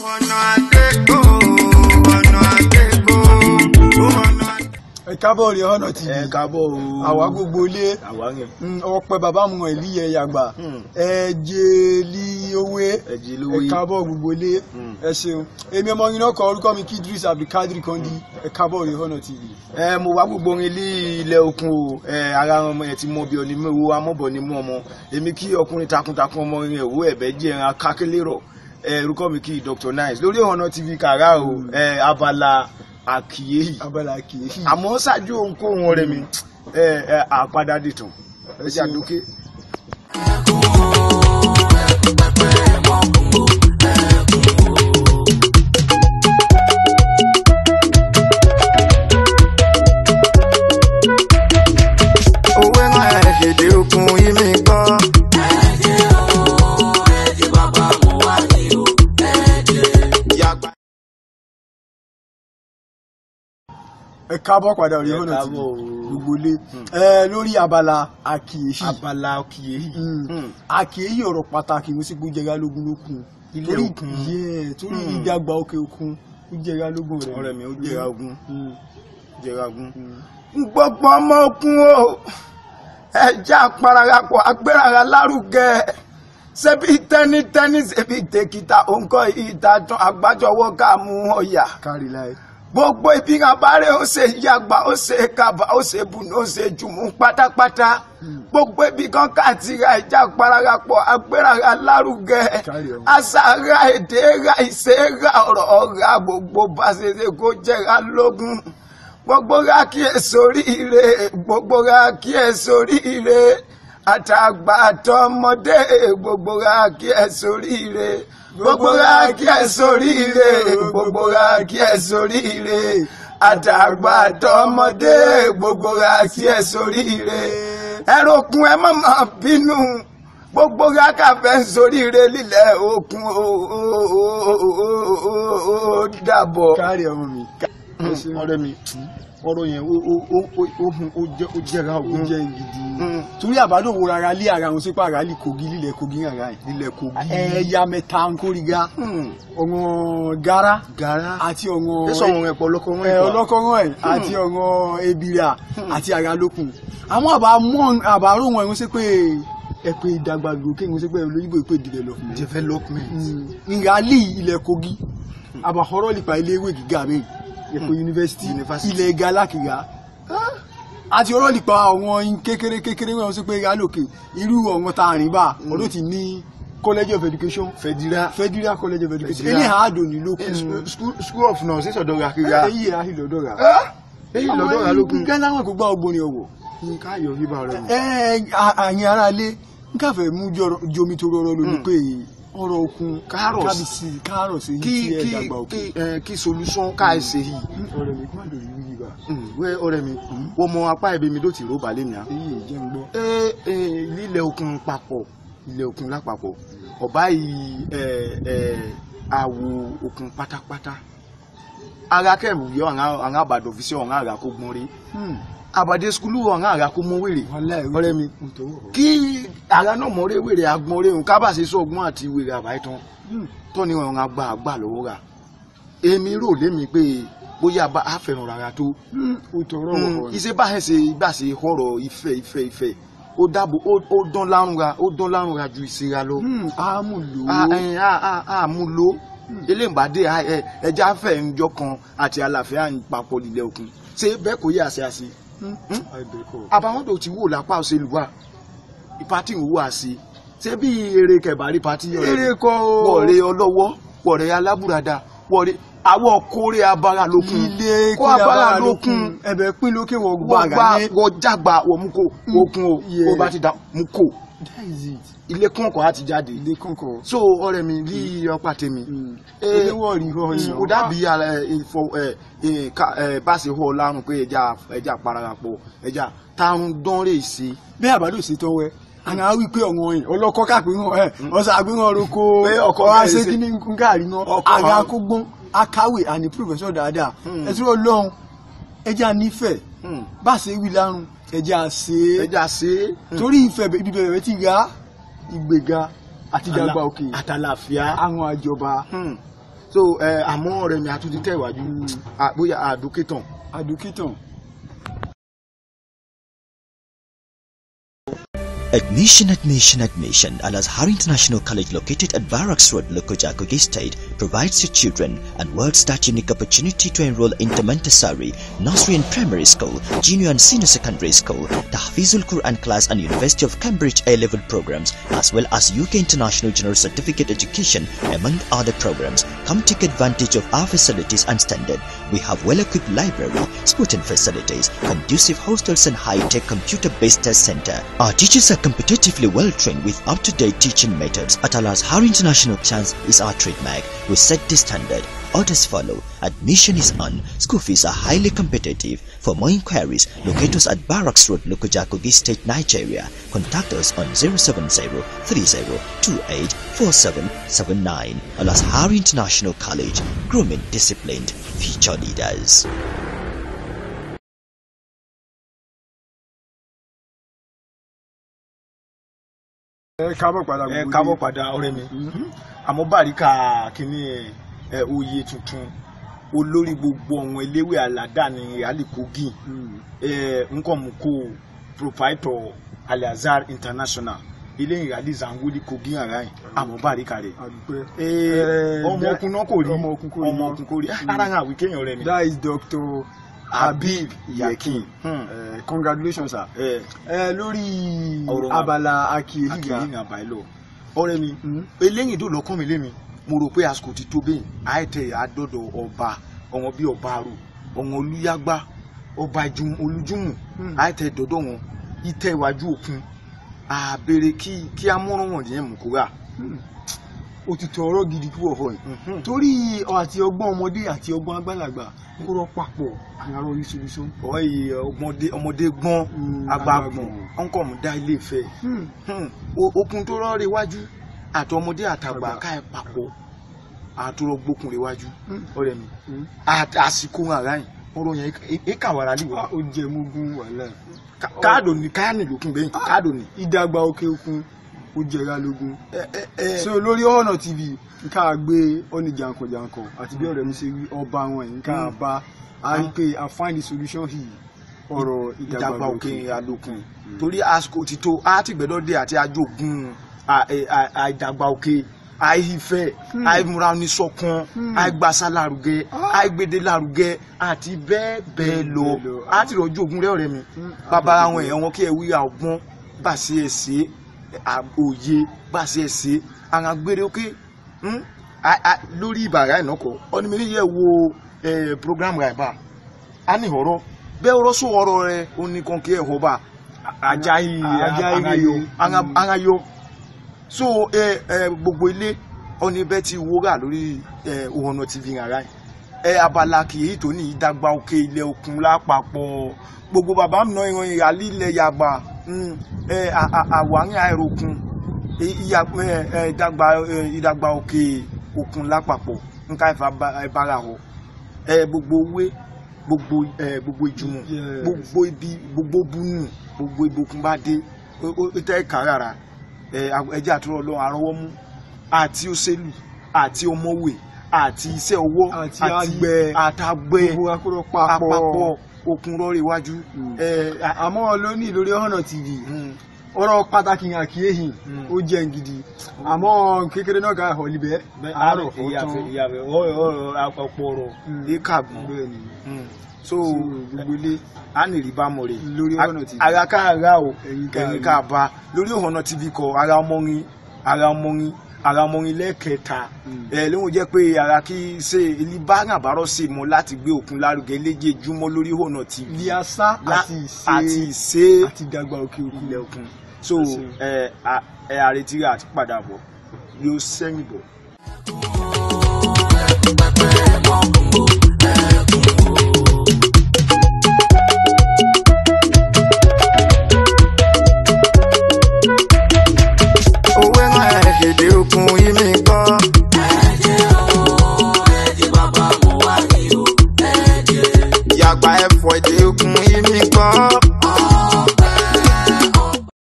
ọ̀nà àgbégbò ọ̀nà àgbégbò ọ̀nà. ẹ kábọ̀ rí ọ̀nà tv ẹ káàbọ̀ o. àwa gbogbo ilé àwa yẹn. ọpẹ bàbá mu ìlú yẹn yàgbà Hmm. ẹ jẹ lí owó ẹ jí lówó ẹ yìí. kábọ̀ gbogbo ilé Hmm. ẹ ṣeun èmi ọmọ yín náà kọ orúkọ mi kí Idris Abdulkadir Kandi ẹ kábọ̀ rí ọ̀nà tv. ẹ mo wá gbogbo orin ilé ilẹ̀ okun o ẹ ara ọmọ yẹn ti mọ bí ọni mú ewu amọ́bọ̀ ni mú ọmọ èmi kí ọkùnrin takuntakun ọmọ yẹn òwú ẹ̀bẹ̀ jẹ́ ẹran kákélérọ̀ ẹ orúkọ mi kí Dr Nice lórí ọ̀nà tv kàrá o ẹ abala àkìyèyí abala kìí àmọ́ ṣáájú ohunkóhun ọ̀rẹ́ mi ẹ ẹ àpadà dìtàn ẹ ṣe àdókè. òwe náà ẹ̀ ṣèdè okun yìí mi gbọ́. Yàgbá. ẹ kábọ̀ padà rí Ẹ ọ̀nà tv káàbọ̀ o. gbogbo ilé ẹ lórí abala àkìyèsí abala àkìyèyí. Hmm. àkìyèsí ọ̀rọ̀ pàtàkì mo sì gbó jẹgá lógún lókun Ilé Torí- òkun. Yeah, torí Hmm. ìdàgbà òkè òkun ó jẹgá lógún rẹ ọ̀rẹ́ mi ó jẹra ogun Hmm. jẹra ogun. Hmm. gbogbo ọmọ ogun o ẹja pararapọ̀ agbérara lárugẹ ṣebí tẹ́nítẹ́ní ṣebí tèkìtà òǹkọ ìdájọ́ àgbájọwọ́ ká mú ọ̀yà kárí láì gbogbo ibi abáré ó ṣe yàgbà ó ṣe kaba ó ṣe bùnú ó ṣe jùmú pátápátá gbogbo ibi kan káàtìrà ìjà pararapọ̀ agbérara lárugẹ Kárí ọmọ. àṣàrà èdè ra ìṣe ra ọ̀rọ̀ ọ̀rá gbogbo bá ṣe ṣe kó jẹ́ra lógún gbogbo ra kí ẹ sórí ire gbogbo ra kí ẹ sórí ire àtàgbà àtọmọdé gbogbo ra kí ẹ sórí ire gbogbo ra kí ẹ sórí ire gbogbo ra kí ẹ sórí ire àtàgbà àtọmọdé gbogbo ra kí ẹ sórí ire ẹrọkùn ẹ má má bínú gbogbo ra kàfẹ́ ń sórí ire lílẹ̀ òkun ó ó ó ó ó ó dàbọ̀ kárí ọmọ mi ọ̀rẹ́ mi ọ̀rọ̀ yẹn ó ó ó ó ó hun ó jẹ ó jẹra ó ogun jẹ́ gidi Mm. torí àbádò wo rárá lé ara wọn sípò ara lè kogi lílẹ̀ kogi rárá ẹ̀ ilẹ̀ kogi ẹ̀yà mẹ́ta ń kórìíga Hmm. ọ̀ràn gara gara àti ọ̀ràn ẹsọ ọ̀run ẹ̀pọ̀ lọ́kọ̀ wọn ẹ ọlọ́kọ̀ọ́rán ẹ̀ àti ọ̀ràn ebira àti ara lókun àwọn àbá mọ́ àbárò wọn ẹ̀hún sí pé ẹ pé ìdàgbàsókè ẹ̀hún sí pé olóyìnbó pé development development ìrálì ilẹ̀ kogi àbàkọ́rọ́ nípa ilé ìwé gíga mi èkó yunifásitì Yunifásitì. ilẹ̀ galákìá àti ọ̀rọ̀ nípa àwọn kékeré kékeré wọn sí pé gálòkè irú ọ̀wọ́n tá a rìn bá ọdún ti ní college of education federal federal college of education Federal. eléyà àdó ní Eh, lókun school- school school of nurse sọ̀dọ̀ ra kíra èyí yà á lọ́dọ̀ rà èyí lọ́dọ̀ ra lókun gánà wọn kò gbá ọgbọ́n ọ̀wọ̀ nǹkan ayọ̀ bíbá rẹ̀ mọ̀ ẹ àyìn ara lé n káfẹ́ mú jọrọ- jomi tó rọrọ lórí Mm. pé ọ̀rọ̀ okun Kárọ̀sì. kábíyèsí kárọ̀sì yìí kí tí ẹ kí dàgbà òkè. kí ẹ, kí solution ká ẹ ṣe yìí ọ̀rẹ́ mi má lórí wíyí bá Hmm, wẹ́ ọ̀rẹ́ mi wọ́n mọ apá ẹ̀bẹ̀ mi ló ti rò balẹ̀ mi à. èyí jẹ́ ń gbọ́. ẹ ẹ lílẹ̀ òkun papọ̀ ilẹ̀ òkun lápapọ̀ ọ̀bá yìí ẹ ẹ àwò òkun pátápátá ara kẹ́rù yọ àwọn àbàdàn fi ṣe ọ̀ràn àrà kó gbọ́n rí àbàdé skulu ọ̀ràn àrà kó mọ wèrè ọ̀rẹ́ mi kí ara náà mọ̀ rí wèrè agbọ̀n rí òun kábà ṣe sọ́ọ̀gbọ́n àti wèrè àbáyé tán tó ní ọ̀ràn àgbà àgbà lọ́wọ́ rà èmi rò lémi pé bóyá bá a fẹ́ràn rárá tó ó tọrọ wọ̀ iṣẹ́ bá ẹ̀ ṣe ìgbà ṣe ọ̀rọ̀ ìfẹ́ ìfẹ́ ìfẹ́ ó dáàbò ó ó dán lárúnra ó dán lárúnra ju ìṣera lọ ámù lò a ó ẹ, a a a mú lo eléǹbàdé ẹja fẹ́ ńjọ kan àti àlàáfíà ń papọ̀ lílẹ̀ òkun ṣé bẹ́ẹ̀ kò yẹ àṣẹ àṣẹ àìbẹ̀kọ̀. àbáwọn tó ti wò lápá òṣèlú wa ìpàtì ń wò àṣẹ ṣé bí eré kẹbàárí pàtì yọ eré kọ́ o wọ̀rẹ́ ọlọ́wọ́ wọ̀rẹ́ alábùradà wọ̀rẹ́ àwọ̀ kórè abara lókun ilé kó abara lókun ẹ̀bẹ̀ pín lókè wọ̀ gbọ́ wọ́n gba àgàdé. wọ́n jágba wọ́n mú kó okun o Yeah. ó bá ti da mú kó that is it ilé kọ̀ọ̀kan á ti jáde ilé kọ̀ọ̀kan. so ọ̀rẹ́ mi rí ọ̀pá tèmi ilé wọ̀ rí họ yẹn. kò dàbí ara, ẹ, ìfọ ẹ, ẹ, ká- ẹ, bá ṣe họ lárùn pé ẹja ẹja pararapọ̀ ẹja tarun dánrè sí bí àbádò sí tọ́wẹ́ àwọn awí pé ọ̀wọ́n yìí ọlọ́kọ́ káàpín hàn ẹ̀ ọ̀sà àgbéhàn roko Pé ọkọ̀ ọ̀hà bẹ̀rẹ̀ ṣe sí- kí ní nkáàrí náà Ọkọ̀ àga hàn. kó gbọ́n akáwé àní pírọfẹ́sọ̀ dáadáa Hmm. ẹ̀sùn ọlọ́run ẹja nífẹ̀ẹ́ bá ṣe wí lárùn ẹja ṣe é ẹja ṣe torí ìfẹ́ ibi bẹ̀rẹ̀ ti ga ìgbéga àti ìdàgbà òkè àtàlàfíà àwọn àjọba Hmm. so ẹ àmọ́ ọ̀rẹ́ mi àtúntí tẹ̀wájú à, bóyá àdókítàn àdókítàn Admission, admission, admission. Al Azhar International College, located at Barracks Road, Lokoja, Kogi State, provides your children and world's that unique opportunity to enroll into Montessori, nursery and primary school, junior and senior secondary school, Tahfizul Quran class, and University of Cambridge A-level programs, as well as UK International General Certificate Education, among other programs. Come take advantage of our facilities and standard. We have well-equipped library, sporting facilities, conducive hostels, and high-tech computer-based test center. Our teachers are competitively well-trained with up-to-date teaching methods. At Al Azhar International Chance is our trademark. We set the standard. Orders follow. Admission is on. School fees are highly competitive. For more inquiries, locate us at Barracks Road, Lokoja, Kogi State, Nigeria. Contact us on 070-3028-4779. Al Azhar International College. Grooming disciplined future leaders. ẹ kábọ̀ padà ẹ gbogbo kábọ̀ ilé. padà ọ̀rẹ́ mi àmọ́ bàríkà kínní ẹ oyè tuntun olórí gbogbo ọ̀wọ́n eléwé aládàáni rally Kogi Mm. ẹ nkọ̀mùkò proprietor Al-Azhar International ilé ìràlí Zangoli Kogi ara yìí àmọ́ bàríkà rẹ̀ àdúpẹ́. Ee, Eh, ọmọ okun náà kò rí ọmọ okun kò rí. ọmọ okun kò rí ara ń àwí kéèyàn rẹ mi. that is Dr. Habib Yakin Hmm. Eh, congratulations sir. ẹ ẹ lórí Ọ̀rọ̀ wa. abala akiri akiyeliga ní àbáyé lọ ọ̀rẹ́ mi Hmm. eléyìí tó lọkàn mi lémi mo rò pé àsìkò ti tó bẹ́ẹ̀ àìtẹ àdọ́dọ̀ ọba ọ̀wọ́n bíi ọba àrò ọ̀wọ́n olúyágbá ọba Jum- olújúmù Hmm. àìtẹ dọ́dọ̀ wọn ìtẹ́ iwájú òkun àbèrè kí kí amúràn wọn yẹn mú kúrà. òtítọ́ ọ̀rọ̀ gidi kúrò fún ẹ torí ọ àti ọgbọ́n ọmọdé àti ọgbọ́n àgbàlagbà kúrò papọ̀ àyàrá oríṣiríṣi. ọ̀yì ọmọdé ọmọdé gbọ́n Hmm, àgbà àgbà gbọ́n gbọ́n. ọ̀nkọ̀ mú dá ilé ìfẹ́ Hmm. Hmm, o- okun tó rọrẹ iwájú àtọmọdé àtàgbà Àgbà. ká ẹ papọ̀ àtúrọ gbókun rẹ wájú Hmm. ọ̀rẹ́ mi Hmm. àti àsìkò ara yìí ọ̀rọ̀ yẹn ìkàwárà lè wá Ah, ó jẹ mugun wàhálà. káàdò ní káàní lókun bẹ́ẹ̀ káàdò ní. ìdàgbà òkè òkun ó jẹra lógún. ẹ ẹ ẹ so lórí ọ̀nà tv nká gbé ọ́nì jankan-jankan àti bí ọ̀rẹ́ mi ṣe rí ọba wọn yìí nká Mm. bá a rí pé a find the solution yìí ọ̀rọ̀ ìdàgbà òkè alókun torí àsìkò ti tó á ti gbẹdọ dé àti ajogun à- ẹ- à- àìdàgbà òkè àìfẹ́ Hmm. àìmúra oníṣọ̀kan Hmm. àìgbàsá lárugẹ Ah. àìgbèdè lárugẹ àti bẹ́ẹ̀ bẹ́ẹ̀ lọ Bẹ́ẹ̀ lọ. á ti rọjò ogun rẹ ọ̀rẹ́ mi Hmm. bàbá àwọn èèyàn wọn kí ẹ wí ọgbọ́n bá sí ẹ sí òye bá sí ẹ sí àwọn agbére òkè hmm? A- a- lórí ìbàrá ìnákọ ọdún mi yẹ wo eh, program rẹ bá a ní ọ̀rọ̀ bẹ́ẹ̀ ọ̀rọ̀ sọ ọ̀rọ̀ rẹ oníkan kí ẹ họ bá ajayi Ajayi angayo ni. anga- angayo so ẹ ẹ gbogbo ilé ọni bẹ́ẹ̀ ti wúrà lórí ẹ òhànà tv rárá yìí ẹ abala kìí tó ní ìdàgbà òkè ilẹ̀ òkun lápapọ̀ gbogbo bàbá mi náà ìran ìyàlí ilẹ̀ yàgbà mm, ẹ à- à- àwárín àìròkun ẹ- ìyà- ẹ- ẹ, ìdàgbà ẹ, ìdàgbà òkè òkun lápapọ̀ nǹka ìbára họ ẹ gbogbo owó gbogbo ẹ gbogbo ìjùmọ̀ Yes. gbogbo ibi gbogbo bunu gbogbo ibokun bá dé ó ó- ó tẹ́ ẹ̀ka rárá ẹ ẹjẹ́ àtúrọ̀ lọ àrọ́wọ́mú àti òṣèlú àti ọmọwé àti iṣẹ́ ọwọ́ Àti àgbẹ̀. àtàgbẹ̀ gbogbo akúrò papọ̀ àpapọ̀ okun rọrí iwájú Mm. ẹ a- àmọ́ lónìí lórí ọ̀nà tv mm, ọ̀rọ̀ pàtàkì àkíyèsí Mm. ó jẹ́ gidi àmọ́ kékeré náà ká ẹ̀họ́ libẹ̀ àárọ̀ fún ìyàfẹ́ tán ìyàfẹ́ ọ̀rọ̀ ọ̀rọ̀ ọ̀pọ̀ ọ̀rọ̀ Mm. ìkàgbọ́n bẹ́ẹ̀ ni Mm. so so gbogbo ilé a ní rí bá mọ̀ rè Lórí Ọ̀nà TV. ara ká ara o Ẹ̀yin ká ẹ̀yin rí. ká bá lórí Ọ̀nà TV kọ ara ọmọrin ara ọmọrin ara ọmọrin lẹ́ẹ̀kẹta Mm. ẹ̀ lóun jẹ́ pé ara kí ṣe ilé bá àbárọ̀ sí mọ́ láti gbé òkun lárugẹ léjejúmọ́ lórí Ọ̀nà TV ilé asá La- àti ìṣe àti ìṣe àti ìdàgbà òkè òkun ilẹ̀ òkun so Ẹ ṣeun. ẹ a- ẹ àrètí rẹ̀ àti padà bọ̀ yóò sẹ́yìn bọ̀.